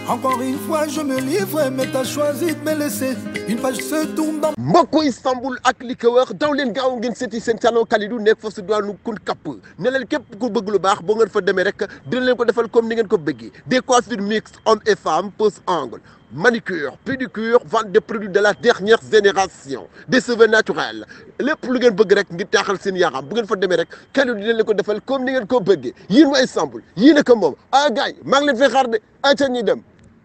Encore une fois, je me livre, mais t'as choisi de me laisser. Une page se tourne dans mbokku Istanbul ak li ko wër daw leen gaaw ngeen seeti seen salon Kalidou nekk fa su doonu kun kapp ne leen képp ku bëgg lu baax boo ngeen fa demee rek dina leen ko defal comme ni ngeen ko bëggee des coiffures mixtes hommes et femmes pose angle manicure pédicure vente des produits de la dernière génération des cheveux naturels lépp lu ngeen bëgg rek ngir taaxal seen yaram bu ngeen fa demee rek Kalidou dina leen ko defal comme ni ngeen ko bëggee yéen waa Istanbul yéen a ko moom ah gars yi maa ngi leen fay xaar de ay ca ñuy dem.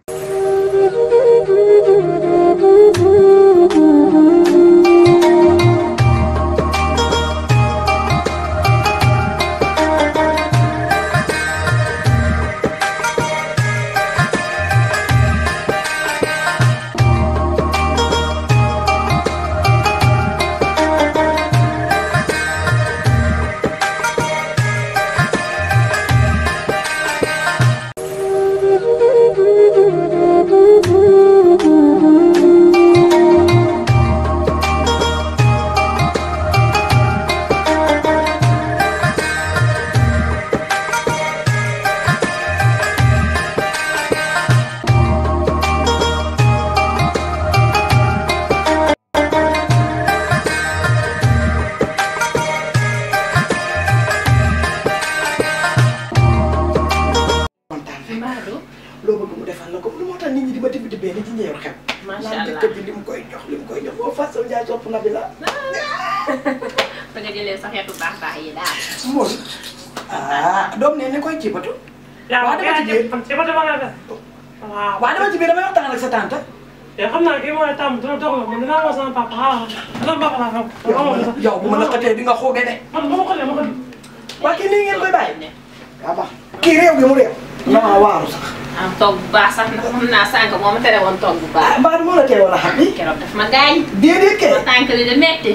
kontaan fi loo bëgg mu defal la ko lu moo tax nit ñi di ma tibb tibbee ni ci njëriñ xew. Macha naan Allah. jëkkër ji li mu koy jox li mu koy jox boo façon jaay sopp na bi la. da nga jëlee sa xeetu baax baax yi daal. moom ah doom ne ni koy cibatu. yaa Waa ngi dama ci biir. man ci bët ba nga def. waaw. waa dama ci biir damay waxtaan ak sa tante. te xam naa kii mooy tàmm dina dox la man dinaa wax sama papa xaaral sama papa laa xam. yow yow bu ma la xëtee di nga xooge de. man ba ma ko dee ma ko dee. waa kii nii ngeen koy bàyyi. yaa baax kii réew gi mu réew. non waaru sax. am toog bu baax sax ndax xam naa sànq moo ma tere woon toog bu ah baax. mbaa du ma la teewoon a xam ni. keroog daf ma gaañ. déedéet kay. ma tànk li de metti.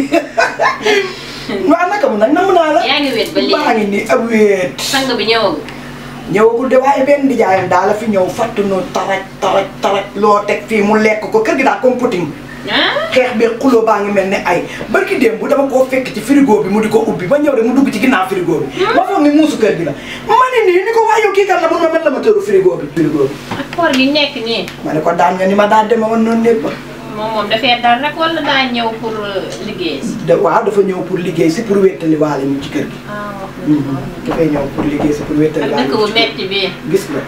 waa naka mu nag namu naa la. yaa ngi wéet ba léegi. maa ngi nii ab wéet. sang bi ñëwagul. ñëwagul de waaye benn nijaayam daal la fi ñëw fatt nu taraj taraj taraj loo teg fii mu lekk ko kër gi daal comme puting ah. xeex bi xuloo baa ngi mel ne ay barki démb bu dama koo fekk ci frigo bi mu di ko ubbi ba ñëw rek mu dugg ci ginnaaw frigo bi ma foog ni muusu kër gi la ma ne nii ni ko waa yow kii kan la mun ma mel la ma tëru frigo bi frigo bi ak koor gi nekk nii. ma ne ko daan nga ni ma daan deme woon noonu lépp moom moom dafay dal rek wala daa ñëw pour liggéey si. de waaw dafa ñëw pour liggéey si pour wéttali waale ñu ci kër gi ah wax Mhm. dafay ñëw pour liggéey si pour wéttali ak waale dëkk ñu bu ci kër metti bi. gi gis nga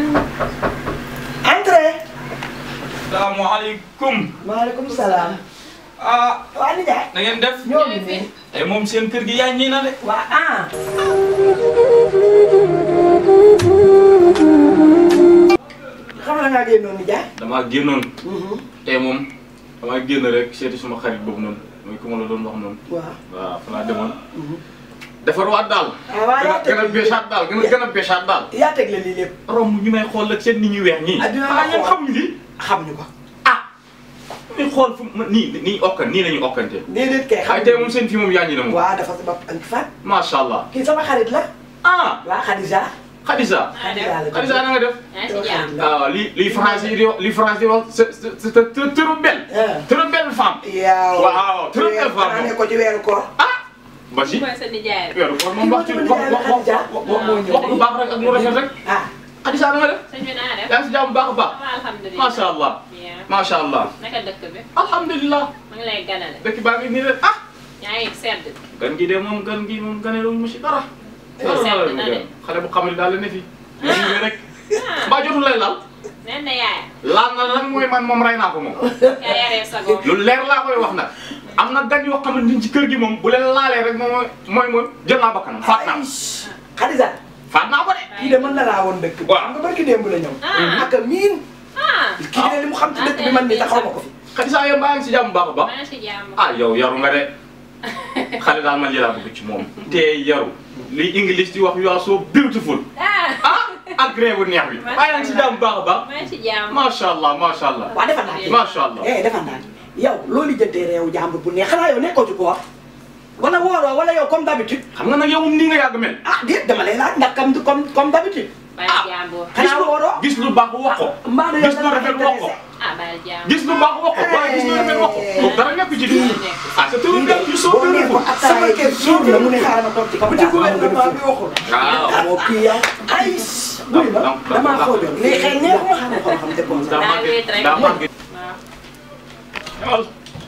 entrée salaamaaleykum maaleykum salaam ah waa nijaay na ngeen def ñoo ngi nii tey moom seen kër gi yaa ñii na de waa ah xam nga ngaa génnoon nijaay damaa génnoon tey moom damaa génn rek seeti suma xarit boobu noonu mooy ku ma la doon wax noonu waaw waaw fa laa demoon defarwaat daal ah waaw yaa gën a teg bésaat daal gën a gën a bésaat daal yaa teg la lii lépp romb ñu may xool ak seen nit ñu weex ñii Ah, dina la ah ñoom xool. xamuñu li xam ñu ko ah ñu xool fu ma nii nii okkan nii la ñu okkante déedéet kay xam ay tey moom seen fii moom yaa ñi na moom waaw dafa sabab ak fan macha allah kii sama xarit la ah waa Khadija Khadija Khadija la Khadija na nga def yaa ngi si jàmm. waaw li li français yi di wax li français di wax c'est c'est c'est trop belle Ah. trop belle femme yow Waaw, trop belle femme. ne ko ci weeru koor ah Basi mooy sa nijaay rek. weeru koor moom wax ci wax wax wax wax wax lu baax rek ak lu rafet rek ah Khadija na nga def sëñ bi naa def. yaa ngi si jàmm bu baax a baax waaw alhamdulilah. macha allah bien. macha allah naka dëkk bi. alhamdulilah ma ngi lay ganale. dëkk baa ngi nii rek ah yaa ngi sedd. gan gi de moom gan gi moom ganeelu mu si dara Sedd dara na de. xale bu xamul daal la ne fi ñu rek mbaa jotul lay laal nee na yaay. laal na lan mooy man moom rey naa ko moom yaa yaree sa góor. lu leer laa koy wax nag am na gan yoo xamante ni ci kër gi moom bu leen laalee rek moom mooy mooy jël naa bakkanam faat naa ko Khadija faat naa ko de. kii de mën na laa woon dëkk bi Waaw. xam nga barki démb la ñëw Ah. ak a miin ah. kii de li mu xam ci dëkk bi man mii taxaw ma ko fi Khadija yow mbaa ngi si jàmm bu baax a baax. maa ngi si jàmm. ah yow yaru nga de xale daal man lii laa bëgg ci moom. te yaru li English di wax you are so beautiful ah. ah ak réew bu neex bi. waaye yaa ngi si jàmm bu baax a baax. maa ngi si jàmm. macha allah macha allah. waa defal naa ci macha allah. eh defal naa ci yow loolu jëntee réew jàmbur bu neex xanaa yow nekkoo ci koor wala wooroo wala yow comme d'habitude xam nga nag yow moom nii nga yàgg mel. ah déet dama lay laaj ndax comme comme comme d'habitude bàyyi jàmbur. gis xanaa lu wooroo gis lu baax wax ko. mbaa yow gis lu rafet wax ko. ah ah bàyyi jaam. gis lu baax wax ko waaye gis lu rafet wax ko loolu dara nekk ci di ah c'est tout bien you so boo nee ko beautiful sama kër suur na mu ne xaaral ma toog ci kaw bu ci gouvernement bi waxul. waaw moo kii yow ay buy ma damaa xoojoon lii xëy neex ma xam nga xam te bon daa daa màgg wéet rek. daa màgg waaw. ñëwal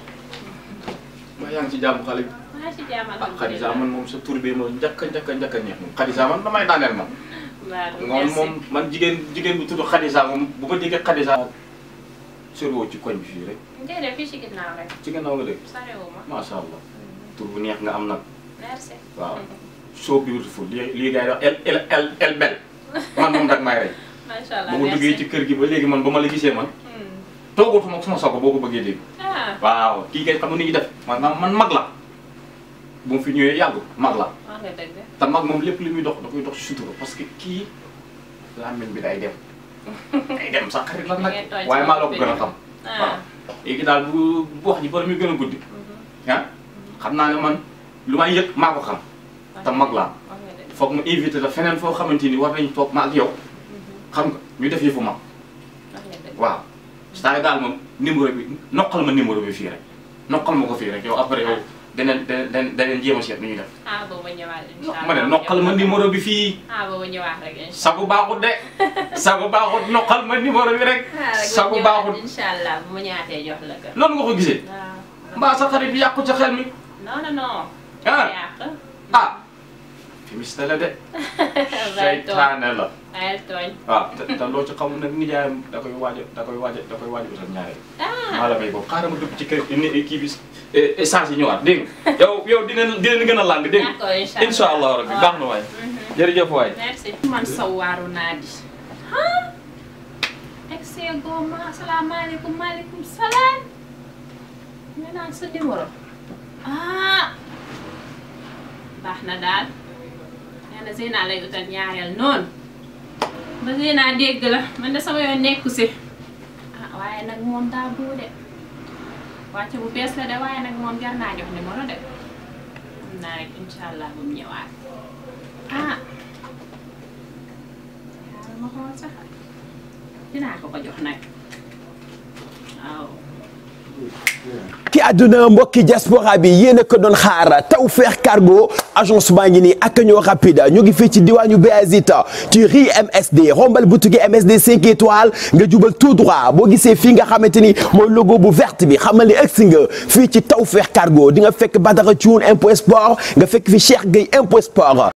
ma yaa ngi ci jàmm xale bi maa ngi ci jaam ah Khadija man moom sa tur bi moom njëkk a njëkk a njëkk a neex moom Khadija man damay daaneel moom moom moom man jigéen jigéen bu tudd Khadija moom bu ma déggee Khadija soriwoo ci koñ bi fii rek ngay def fii ci ginnaaw rek. ci gannaaw nga dégg sarewuma. macha allah tur bu neex nga am nag merci. waaw so beautiful lii lii gars yi wax el el el el bel man moom dag may rey macha allah ba ma duggee ci kër gi ba léegi man ba ma la gisee man toogatuma suma sogo boo ko bëggee dégg ah waaw kii kay xam nga ni ñuy def man man mag la bu mu fi ñëwee yàggu mag la wax nga dëgg. te mag moom lépp li muy dox da koy dox ci sutura parce que kii làmmiñ bi day dem day dem sax xarit la nag Da ngeen tooñ waaye maa la ko sama gën a xam waaw ah léegi daal bu bu wax ji bari muy gën a guddi ah xam naa ne man lu may yëg maa ko xam te mag laa wax nga dëgg. foog ma invité la feneen foo xamante ni war nañu toog ma ak yow xam nga ñu def yëfu mag wax nga dëgg. waaw c'est-à-dire daal moom numéro bi noqal ma numéro bi fii rek noqal ma ko fii rek yow après yow daneen daneen daneen jéem a seet nu ñuy def ah booba ñëwaat incha allah ma ne noqal ma numéro bi fii ah booba ñëwaat rek incha sagu baaxut de sagu baaxut noqal ma numéro bi rek allah. ah rek sagu baaxut incha allah bu ma ñaatee jox la ko. noonu nga ko gisee waaw. mbaa sa xarit bi yàqu ca xel mi non non non. ah yàq. ah fi miste la de bàyyi tooñ seytaane la bàyyi tooñ. waaw te te loo ci xamul nag nijaayam da koy waaj a da koy waaj a da koy waaj a utal ñaareel ah maa la may boobu xaaral ma dugg ci kër ni kii bi essence yi ñëwaat dégg nga yow yow dina dina gën a làng dégg nga d'accord incha allah incha allah rabbi baax na waay jërëjëf waay merci. man sawaaru naa di. ah. excès goma asalaamaaleykum maaleykum salaam. ñu naan sa numéro. ah. baax na daal. nee na Zeyna lay utal ñaareel noonu. ba Zeyna dégg la man de sama yoon nekku si. ah waaye nag moom daa buu de. wàcce bu bees la de waaye nag moom jar naa jox numéro de. xam naa rek incha allah bu mu ñëwaat. ah. xaaral ma xool sax dinaa ko ko jox nag waaw. ki àdduna mbokki diaspora bi yéen a ko doon xaar Tawfekh Cargo agence baa ngi nii ak ñoo rapide ñu ngi fii ci diwaanu Béazita ci rue MSD rombal boutique MSD 5 étoiles nga jubal tout droit boo gisee fii nga xamante ni mooy logo bu verte bi xamal ni egsi nga fii ci Tawfekh Cargo di nga fekk Badara Thioune impôt sport nga fekk fi Cheikh Gueye impôt sport